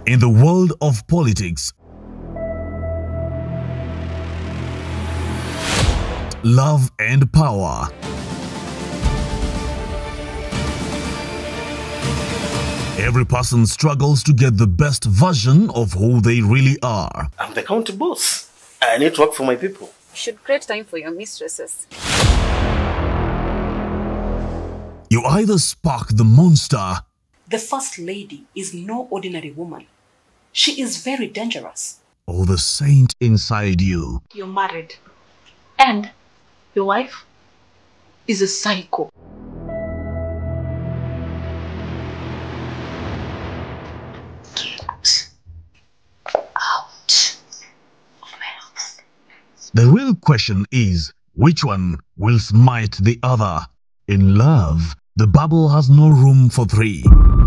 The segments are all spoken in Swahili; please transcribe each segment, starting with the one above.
In the world of politics, love and power. Every person struggles to get the best version of who they really are. I'm the county boss. I need to work for my people. You should create time for your mistresses. You either spark the monster The First Lady is no ordinary woman. She is very dangerous. or the saint inside you. You're married. And your wife is a psycho. Get out of my house. The real question is which one will smite the other? In love, the bubble has no room for three.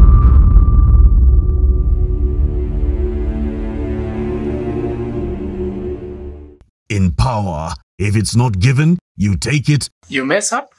In power, if it's not given, you take it You mess up,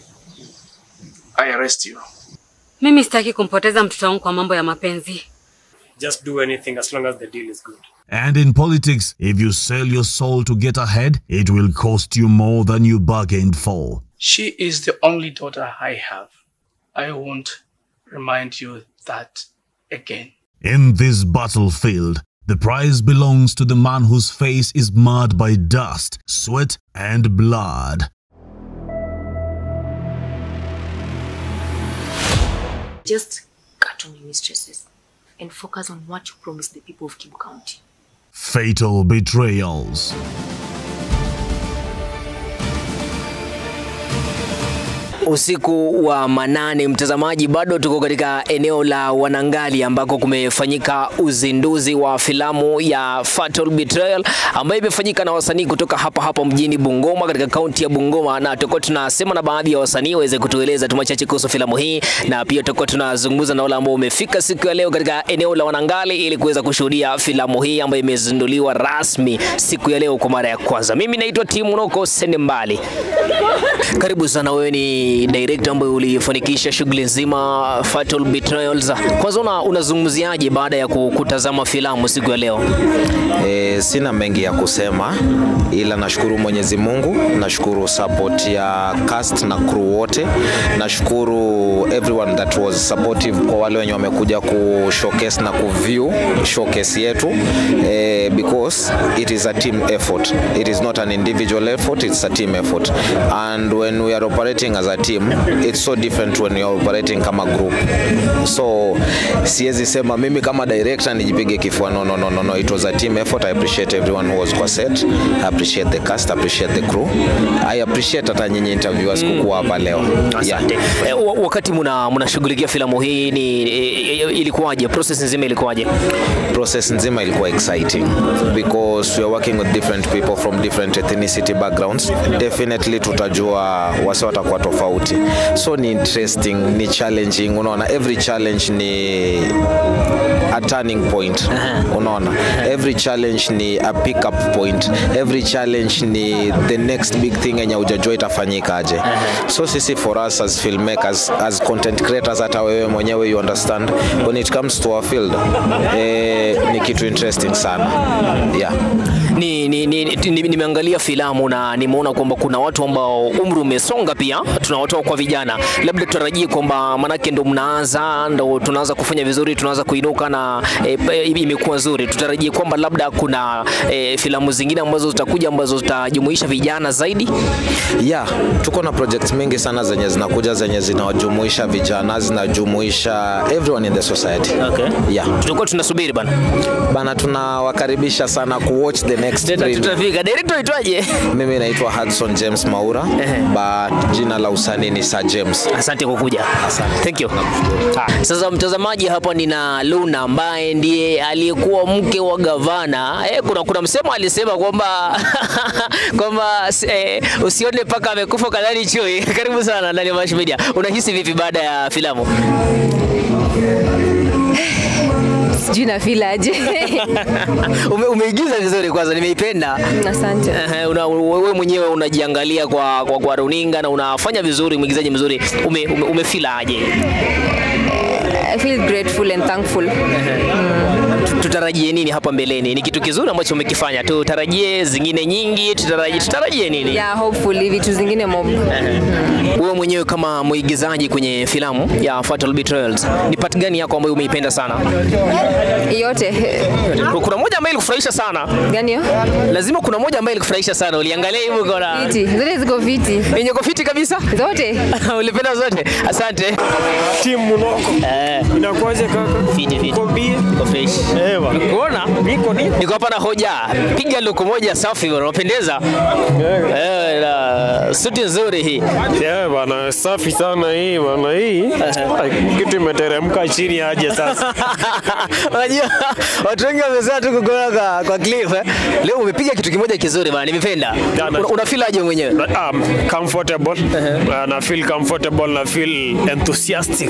I arrest you. Mimi sitaki kumpoteza mtoto wangu kwa mambo ya mapenzi. Just do anything as long as the deal is good. And in politics, if you sell your soul to get ahead, it will cost you more than you bargained for. She is the only daughter I have. I won't remind you that again. In this battlefield, the prize belongs to the man whose face is marred by dust, sweat, and blood. Just cut on your mistresses and focus on what you promised the people of Kibu County. Fatal betrayals. Usiku wa manane, mtazamaji, bado tuko katika eneo la Wanangali ambako kumefanyika uzinduzi wa filamu ya Fatal Betrayal ambayo imefanyika na wasanii kutoka hapa hapa mjini Bungoma katika kaunti ya Bungoma, na tutakuwa tunasema na baadhi ya wasanii waweze kutueleza tu machache kuhusu filamu hii, na pia tutakuwa tunazungumza na wale ambao wamefika siku ya leo katika eneo la Wanangali ili kuweza kushuhudia filamu hii ambayo imezinduliwa rasmi siku ya leo kwa mara ya kwanza. Mimi naitwa Timu Noko Sendembali. Karibu sana, wewe ni director ambaye ulifanikisha shughuli nzima Fatal Betrayals. Kwanza una, unazungumziaje baada ya ku- kutazama filamu siku ya leo? E, sina mengi ya kusema ila nashukuru Mwenyezi Mungu, nashukuru support ya cast na crew wote, nashukuru everyone that was supportive, kwa wale wenye wamekuja ku showcase na ku view showcase yetu e, because it is a team effort, it is not an individual effort, it's a team effort and when we are operating as a team it's so different when you are operating kama group so siwezi sema mimi kama director nijipige kifua no, no, no, no, no. it was a team effort i appreciate everyone who was kwa set i appreciate the cast I appreciate the crew i appreciate hata nyinyi interviewers kukuwa hapa leo Asante. E, wa- wakati muna mnashughulikia filamu hii ni e, e, ilikuwaje? Process nzima ilikuwaje? process nzima ilikuwa exciting because we are working with different people from different ethnicity backgrounds definitely tutajua wase watakuwa tofauti so ni interesting ni challenging unaona every challenge ni a turning point unaona every challenge ni a pick up point every challenge ni the next big thing yenye ujajua itafanyika aje so sisi for us as filmmakers as content creators hata wewe mwenyewe you understand when it comes to our field eh, ni kitu interesting sana yeah ni, ni, ni, ni, ni, nimeangalia filamu na nimeona kwamba kuna watu ambao umri umesonga pia, tunawatoa kwa vijana. Labda tutarajie kwamba manake ndo mnaanza ndo tunaanza kufanya vizuri, tunaanza kuinuka na e, e, imekuwa nzuri. Tutarajie kwamba labda kuna e, filamu zingine ambazo zitakuja ambazo zitajumuisha vijana zaidi. yeah tuko na projects mingi sana zenye zinakuja zenye zinawajumuisha vijana zinajumuisha everyone in the society Okay. yeah Tutakuwa tunasubiri bana. bana tunawakaribisha sana kuwatch the next Tuta- reel. Tutafika. Director aitwaje? mimi naitwa Hudson James Maura Ehe. but jina la usanii ni Sir James Asante kwa kuja. Thank you. Ah, Sasa mtazamaji, hapa nina Luna ambaye ndiye aliyekuwa mke wa gavana. Eh, kuna kuna msemo alisema kwamba kwamba eh, usione paka amekufa kadhani chui. Karibu sana ndani ya Mash Media. Unahisi vipi baada ya filamu? sijui na feel aje Ume, umeigiza vizuri kwanza, nimeipenda. asante Ehe, una, wewe mwenyewe unajiangalia kwa, kwa, kwa runinga na unafanya vizuri, mwigizaji mzuri. Ume, ume, umefeel aje? I feel grateful and thankful. Tu- Tutarajie nini hapa mbeleni? Ni kitu kizuri ambacho umekifanya. Tutarajie zingine nyingi, tutarajie tutarajie nini? Yeah, hopefully vitu zingine mob. Wewe mwenyewe kama mwigizaji kwenye filamu ya Fatal Betrayals, ni part gani yako ambayo umeipenda sana? Yote. Kuna moja ambayo ilikufurahisha sana. Gani hiyo? Lazima kuna moja ambayo ilikufurahisha sana. Uliangalia hivyo ukaona Fiti. Zote ziko fiti. yenye iko fiti kabisa? Zote. Ulipenda zote? Asante. Timu Munoko. Eh, Inakuaje kaka? fiti fiti. Uko bie? Iko fresh. Eh bwana. Kuona? Niko ni. Niko hapa na hoja. Piga luku moja safi bwana, unapendeza. Eh, na suti nzuri hii. Eh bwana, safi sana hii bwana hii. Kitu imeteremka chini aje sasa. Unajua watu wengi wamesema tu kukuona kwa, kwa clip eh. Leo umepiga kitu kimoja kizuri bwana, nimependa. Jana. Una, una feel aje mwenyewe? Um, comfortable. Uh, na feel comfortable na feel enthusiastic.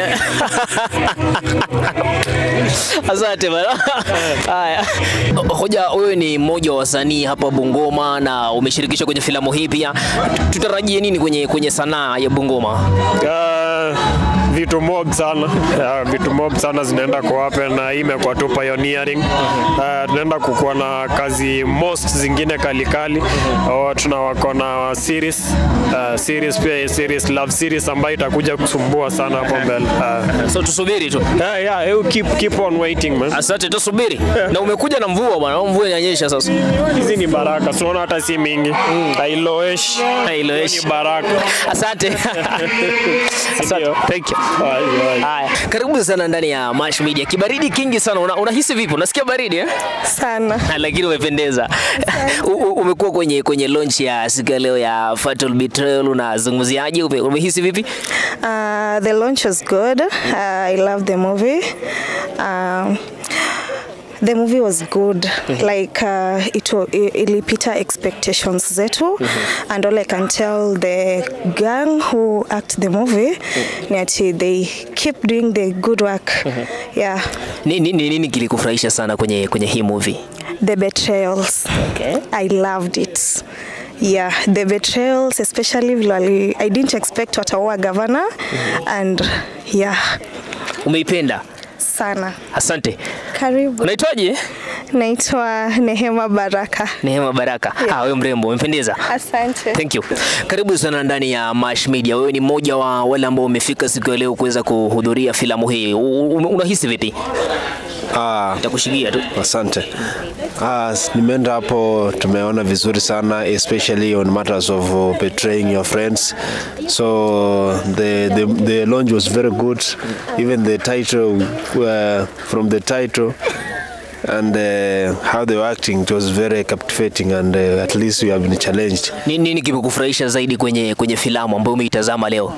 Asante bwana. Haya. Hoja, wewe ni mmoja wa wasanii hapa Bungoma na umeshirikishwa kwenye filamu hii pia. Tutarajie nini kwenye kwenye sanaa ya Bungoma? Uh, vitu mob sana uh, vitu mob sana zinaenda kwa happen na hii imekuwa tu pioneering uh, tunaenda kukuwa na kazi most zingine kalikali uh, tuna wako na series uh, series pia series love series ambayo itakuja kusumbua sana hapo mbele uh, So tusubiri tu. yeah, yeah, you keep, keep on waiting man Asante, tusubiri. Na umekuja na mvua bwana, mvua inanyesha sasa. hizi ni baraka siona hata si mingi hailoeshi Hailoeshi. ni baraka Asante. Asante. Ndio. Thank you. Ai, ai. Haya, karibu sana ndani ya Mash Media. Kibaridi kingi sana. Una, unahisi vipi? Unasikia baridi eh? sana Lakini umependeza. U- u- Umekuwa kwenye kwenye launch ya siku ya leo ya Fatal Betrayal, unazungumziaje? Ume- Umehisi vipi? uh, the launch was good uh, i love the movie um, the movie was good like uh, it wa- i- ilipita expectations zetu and all i can tell the gang who act the movie ni ati they keep doing the good work yeah Ni ni- ni- nini kilikufurahisha sana kwenye kwenye hii movie? the betrayals Okay. i loved it yeah the betrayals especially vile wali- i didn't expect wataua governor and yeah Umeipenda? sana Asante. karibu Unaitwaje? naitwa nehema baraka Neema Baraka. Ah, wewe mrembo, umependeza. asante Thank you. Karibu sana ndani ya Mash Media. Wewe ni mmoja wa wale ambao umefika siku ya leo kuweza kuhudhuria filamu hii. U- u- Unahisi vipi? Ah, Nitakushikia tu. asante. Ah, s- nimeenda hapo, tumeona vizuri sana especially on matters of uh, betraying your friends. So the, the the launch was very good. Even the title uh, from the title and uh, how they were acting it was very captivating and uh, at least we have been challenged. Ni- Nini kimekufurahisha zaidi kwenye kwenye filamu ambayo umeitazama leo?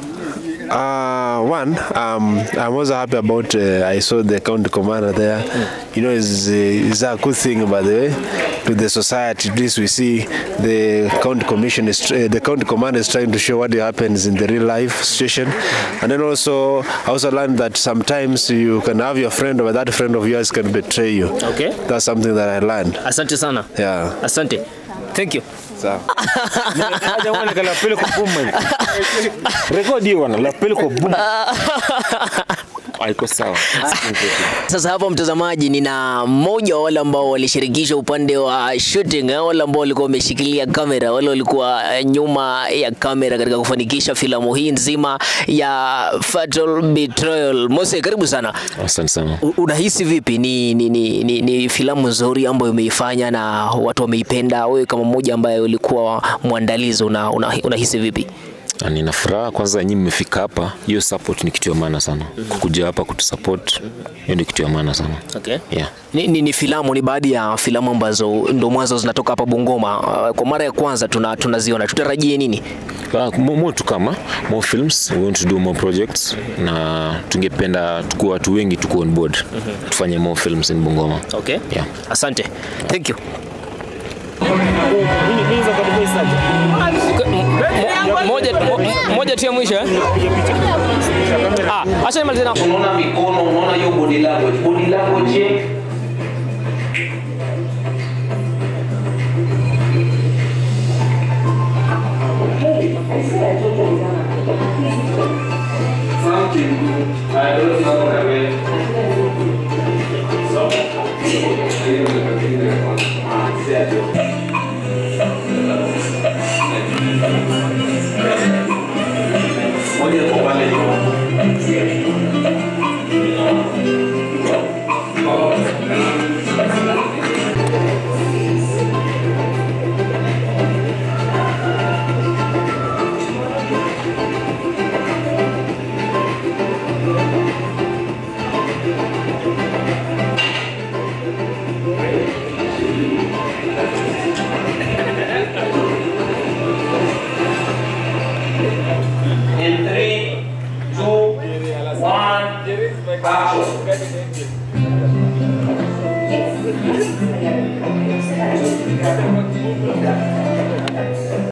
Uh, one, um, I'm also happy about. Uh, I saw the county commander there. You know, is is a good thing, by the way, to the society. At least we see the county commission is uh, the county commander is trying to show what happens in the real life situation, and then also I also learned that sometimes you can have your friend, or that friend of yours can betray you. Okay. That's something that I learned. Asante sana. Yeah. Asante. Thank you. Sawa. Jamani, kala pele kwa boom man. Rekodi hiyo bwana, la pele kwa boom. Haiko sawa. Sasa hapa mtazamaji, nina mmoja wa wale ambao walishirikishwa upande wa shooting, eh, wale ambao walikuwa wameshikilia kamera, wale walikuwa eh, nyuma ya kamera katika kufanikisha filamu hii nzima ya Fatal Betrayal. Mose, karibu sana. Asante sana. U- Unahisi vipi? Ni, ni, ni, ni, ni filamu nzuri ambayo umeifanya na watu wameipenda. Wewe kama mmoja ambaye ulikuwa mwandalizi, una, una, unahisi vipi? Na Nina furaha kwanza, nyinyi mmefika hapa, hiyo support ni kitu ya maana sana. Kukuja hapa kutusupport, hiyo ni kitu ya maana sana. Okay. Yeah. Ni, ni, ni filamu ni baadhi ya filamu ambazo ndo mwanzo zinatoka hapa Bungoma. Uh, Kwa mara ya kwanza tuna, tunaziona. Tutarajie nini? Uh, more, more to come, huh? more films, we want to do more projects na tungependa tukuwe watu wengi tuko on board. Tufanye more films in Bungoma. Okay. Yeah. Asante. Thank you. Moja moja tu ya mwisho eh? Ah, acha nimalize nako. unaona mikono unaona hiyo body language body language check Something. I don't know. pale nyuma